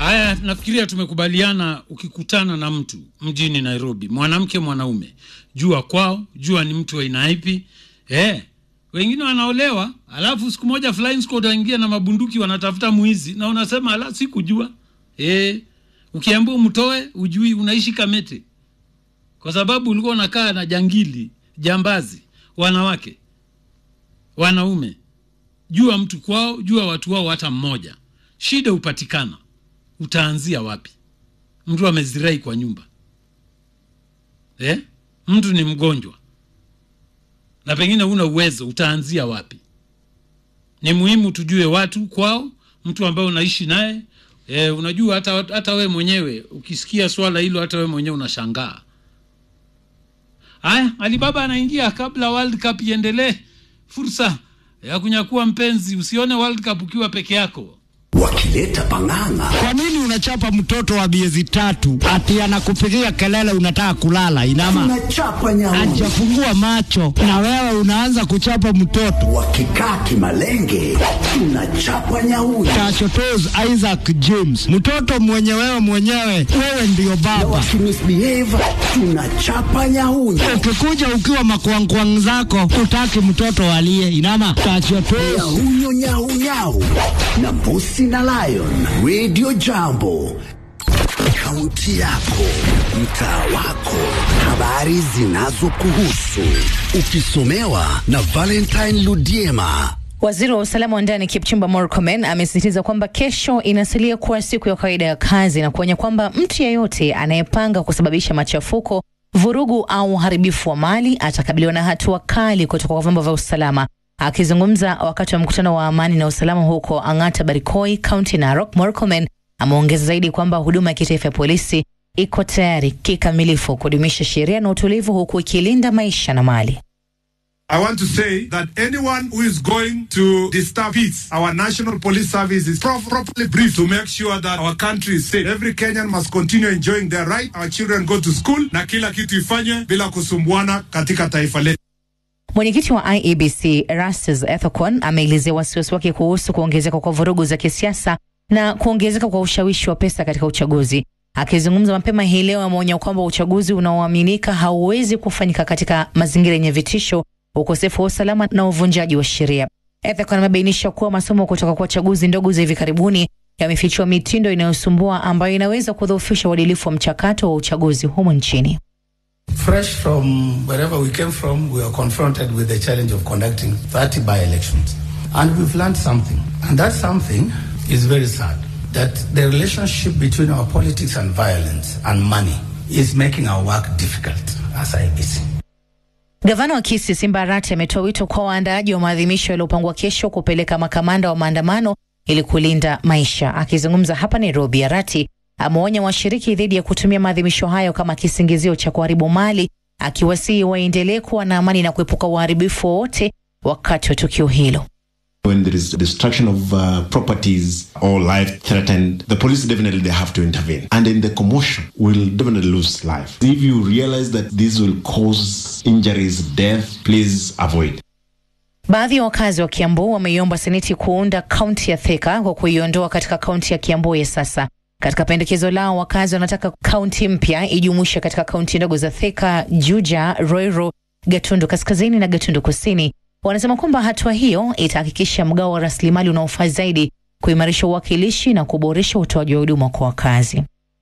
Haya, nafikiria tumekubaliana, ukikutana na mtu mjini Nairobi, mwanamke mwanaume, jua kwao, jua ni mtu wa aina ipi. Eh, wengine wanaolewa, alafu siku moja flying squad waingia na mabunduki wanatafuta mwizi, na unasema ala, sikujua. Eh, ukiambiwa mtoe, ujui, unaishi Kamete kwa sababu ulikuwa unakaa na jangili, jambazi, wanawake, wanaume. Jua mtu kwao, jua watu wao, hata mmoja. Shida hupatikana utaanzia wapi? Mtu amezirai kwa nyumba eh? Mtu ni mgonjwa na pengine una uwezo, utaanzia wapi? Ni muhimu tujue watu kwao, mtu ambaye unaishi naye eh, unajua hata, hata we mwenyewe ukisikia swala hilo, hata we mwenyewe unashangaa. Haya, Alibaba anaingia kabla World Cup iendelee. Fursa ya kunyakua mpenzi, usione World Cup ukiwa peke yako wakileta pang'ang'a. Kwa nini unachapa mtoto wa miezi tatu ati anakupigia kelele unataka kulala? Inama Tunachapa nyauni hajafungua macho na wewe unaanza kuchapa mtoto. wakikaa kimalenge, tunachapa nyauni Tachotos Isaac James, mtoto mwenye wewe mwenyewe, wewe ndiyo baba. wakimisbehave, tunachapa nyauni Ukikuja ukiwa makwangkwang zako, utaki mtoto alie. Inama tachotos nyahunyo nyaunyau na mbusi na lion radio jambo kaunti yako mtaa wako habari zinazokuhusu ukisomewa na valentine ludiema Waziri wa usalama wa ndani Kipchumba Murkomen amesisitiza kwamba kesho inasalia kuwa siku ya kawaida ya kazi na kuonya kwamba mtu yeyote anayepanga kusababisha machafuko, vurugu au uharibifu wa mali atakabiliwa na hatua kali kutoka kwa vyombo vya usalama. Akizungumza wakati wa mkutano wa amani na usalama huko Ang'ata Barikoi, kaunti Narok, Murkomen ameongeza zaidi kwamba huduma ya kitaifa ya polisi iko tayari kikamilifu kudumisha sheria na utulivu huku ikilinda maisha na mali. I want to say that anyone who is going to disturb peace, our national police service is pro- properly briefed to make sure that our country is safe. Every Kenyan must continue enjoying their right. Our children go to school na kila kitu ifanywe bila kusumbuana katika taifa letu. Mwenyekiti wa IEBC Erastus Ethekon ameelezea wasiwasi wake kuhusu kuongezeka kwa vurugu za kisiasa na kuongezeka kwa ushawishi wa pesa katika uchaguzi. Akizungumza mapema hii leo, ameonya kwamba uchaguzi unaoaminika hauwezi kufanyika katika mazingira yenye vitisho, ukosefu wa usalama na uvunjaji wa sheria. Ethekon amebainisha kuwa masomo kutoka kwa chaguzi ndogo za hivi karibuni yamefichua mitindo inayosumbua ambayo inaweza kudhoofisha uadilifu wa mchakato wa uchaguzi humu nchini. Fresh from wherever we came from, we are confronted with the challenge of conducting 30 by elections. And we've learned something. And that something is very sad that the relationship between our politics and violence and money is making our work difficult as IBC. Gavana wa Kisii Simba Arati ametoa wito kwa waandaaji wa maadhimisho yaliyopangwa kesho kupeleka makamanda wa maandamano ili kulinda maisha. Akizungumza hapa Nairobi, Arati ameonya washiriki dhidi ya kutumia maadhimisho hayo kama kisingizio cha kuharibu mali, akiwasihi waendelee kuwa na amani na kuepuka uharibifu wowote wakati wa tukio hilo. When there is destruction of uh, properties or life threatened, the police definitely they have to intervene. And in the commotion, will definitely lose life. If you realize that this will cause injuries, death, please avoid. Baadhi ya wakazi wa Kiambu wameiomba seneti kuunda kaunti ya Thika kwa kuiondoa katika kaunti ya Kiambu ya sasa. Katika pendekezo lao, wakazi wanataka kaunti mpya ijumuishe katika kaunti ndogo za Thika, Juja, Roiro, Gatundu Kaskazini na Gatundu Kusini. Wanasema kwamba hatua hiyo itahakikisha mgao wa rasilimali unaofaa zaidi, kuimarisha uwakilishi na kuboresha utoaji wa huduma kwa wakazi.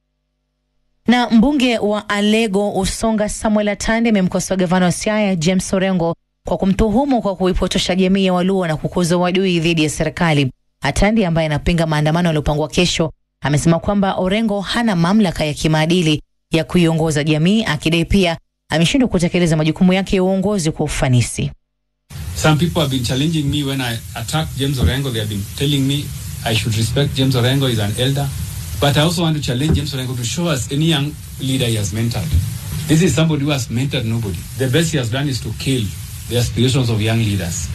Na mbunge wa Alego Usonga Samuel Atande amemkosoa gavana wa Siaya James Orengo kwa kumtuhumu kwa kuipotosha jamii ya Waluo na kukuza uadui dhidi ya serikali. Atande ambaye anapinga maandamano yaliyopangwa kesho amesema kwamba Orengo hana mamlaka ya kimaadili ya kuiongoza jamii, akidai pia ameshindwa kutekeleza majukumu yake ya uongozi kwa ufanisi. Some people have been challenging me when I attack James Orengo. They have been telling me I should respect James Orengo. He's an elder. But I also want to challenge James Orengo to show us any young leader he has mentored. This is somebody who has mentored nobody. The best he has done is to kill the aspirations of young leaders.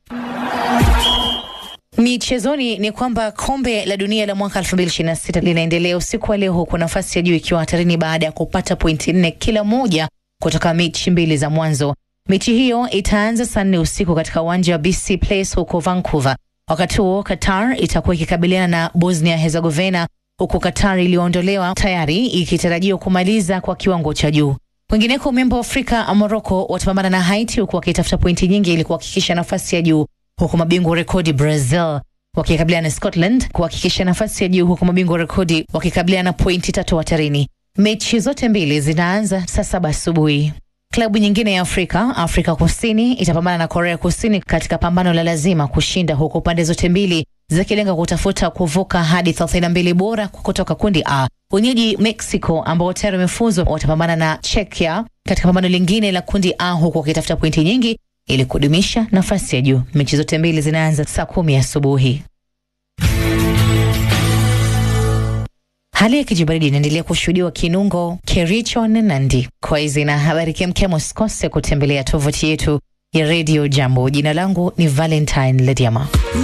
Michezoni ni kwamba kombe la dunia la mwaka 2026 linaendelea usiku wa leo, huku nafasi ya juu ikiwa hatarini baada ya kupata pointi nne kila moja kutoka mechi mbili za mwanzo. Mechi hiyo itaanza saa nne usiku katika uwanja wa BC Place huko Vancouver. Wakati huo Qatar itakuwa ikikabiliana na Bosnia Herzegovina, huku Qatar iliyoondolewa tayari ikitarajiwa kumaliza kwa kiwango cha juu. Kwingineko, memba wa Afrika Morocco watapambana na Haiti huku wakitafuta pointi nyingi ili kuhakikisha nafasi ya juu, huku mabingwa wa rekodi Brazil wakikabiliana na Scotland kuhakikisha nafasi ya juu, huku mabingwa wa rekodi wakikabiliana pointi tatu hatarini. Mechi zote mbili zinaanza saa saba asubuhi. Klabu nyingine ya Afrika, Afrika Kusini itapambana na Korea Kusini katika pambano la lazima kushinda, huku pande zote mbili zikilenga kutafuta kuvuka hadi 32 bora kutoka kundi A. Wenyeji Mexico ambao tayari wamefuzwa watapambana na Czechia katika pambano lingine la kundi A, huku wakitafuta pointi nyingi ili kudumisha nafasi ya juu. Mechi zote mbili zinaanza saa kumi asubuhi. Hali ya kijibaridi inaendelea kushuhudiwa Kinungo, Kericho na Nandi. Kwa hizi na habari kemkem, usikose kutembelea tovuti yetu ya Radio Jambo. Jina langu ni Valentine Lediama.